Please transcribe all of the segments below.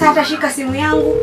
Sasa atashika simu yangu.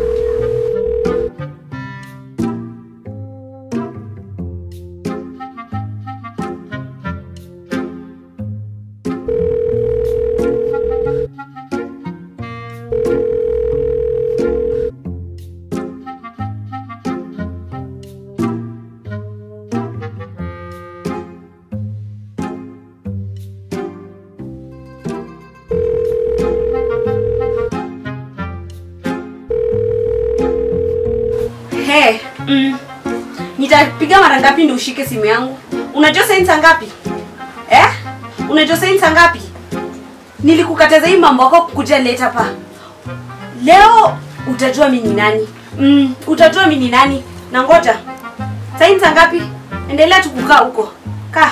He, mm. Nitapiga mara ngapi ndio ushike simu yangu? Unajua saa hii ni saa ngapi? Eh? Unajua saa hii ni saa ngapi? Nilikukataza hii mambo yako kukuja late hapa. Leo utajua mimi ni nani. Mm, utajua mimi ni nani. Na ngoja. Saa hii ni saa ngapi? Endelea tu kukaa huko. Kaa.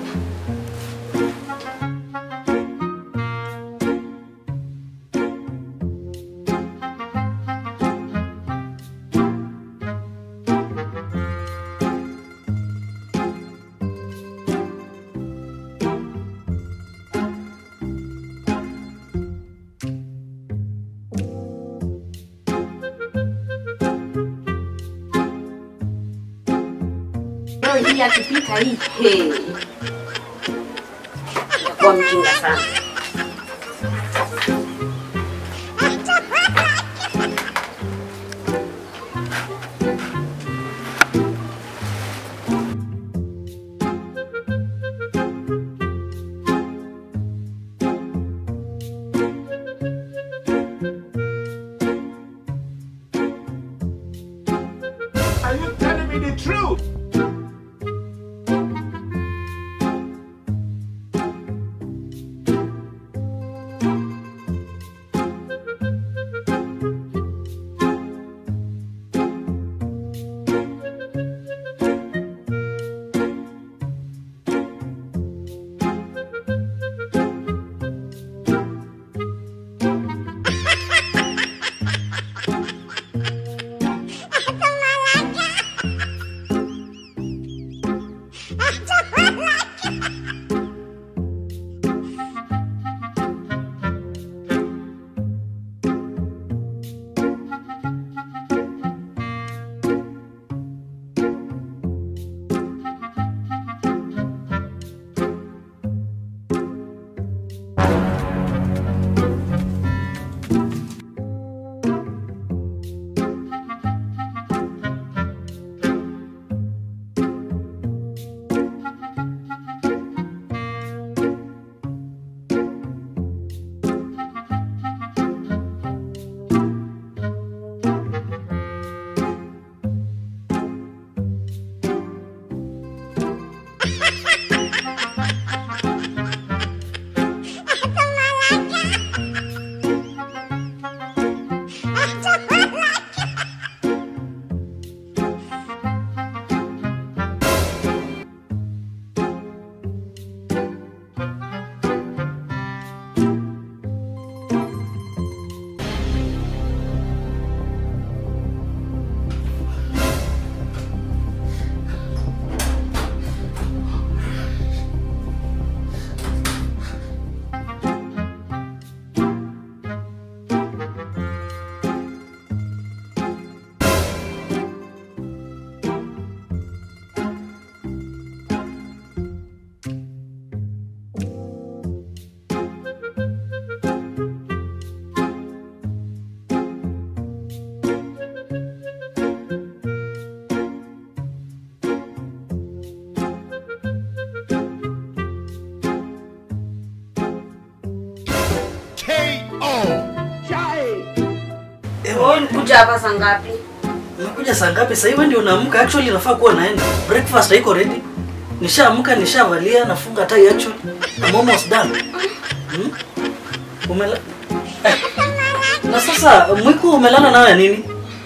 Leo hii akipika hii. Hey. Itakuwa mjinga sana. Are you telling me the truth? Wewe ulikuja hapa saa ngapi? Umekuja saa ngapi? Sasa hivi ndio unaamka. Actually nafaa kuwa naenda. Breakfast haiko ready. Nishaamka, nishavalia, nafunga tai actually. I'm almost done. Hmm? Umela... Eh. Na sasa mwiko umelala nayo ya nini?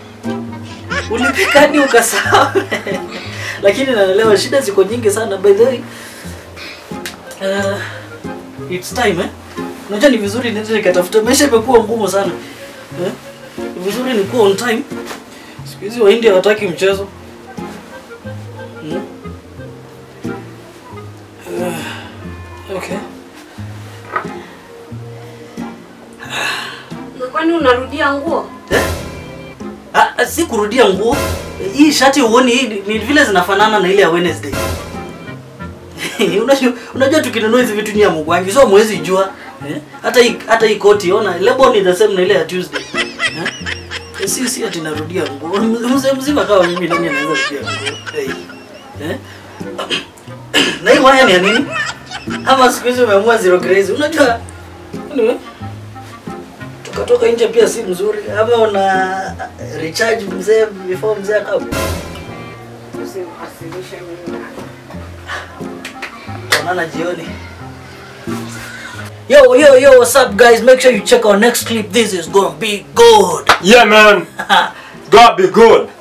Ulipika hadi ukasahau. Lakini naelewa shida ziko nyingi sana by the way. Uh, it's time eh. Unajua ni vizuri niende nikatafuta. Maisha imekuwa ngumu sana. Eh? Ni vizuri nikuwa on time. Siku hizi Wahindi hawataki mchezo. Hmm? Uh, okay. Kwani unarudia nguo? Eh? Ah, ah, si kurudia nguo. Hii shati uoni hii ni- ni vile zinafanana na ile ya Wednesday. unajua unajua tukinunua hizi vitu ni ya mugwangi so mwezi jua. Eh? Hata hii hata hii koti ona label ni the same na ile ya Tuesday. Eh? Eh, Si si ati narudia nguo. Mzee mzima kama mimi nani anaweza kurudia nguo? Hey. Eh? Na hii waya ni ya nini? Ama siku hizi umeamua zero crazy. Unajua anyway, tukatoka nje pia si mzuri ama una recharge mzee before mzee akao Usinikasirishe mimi. tuonana jioni yo yo yo what's up guys make sure you check our next clip this is gonna be good Yeah, man. God be good.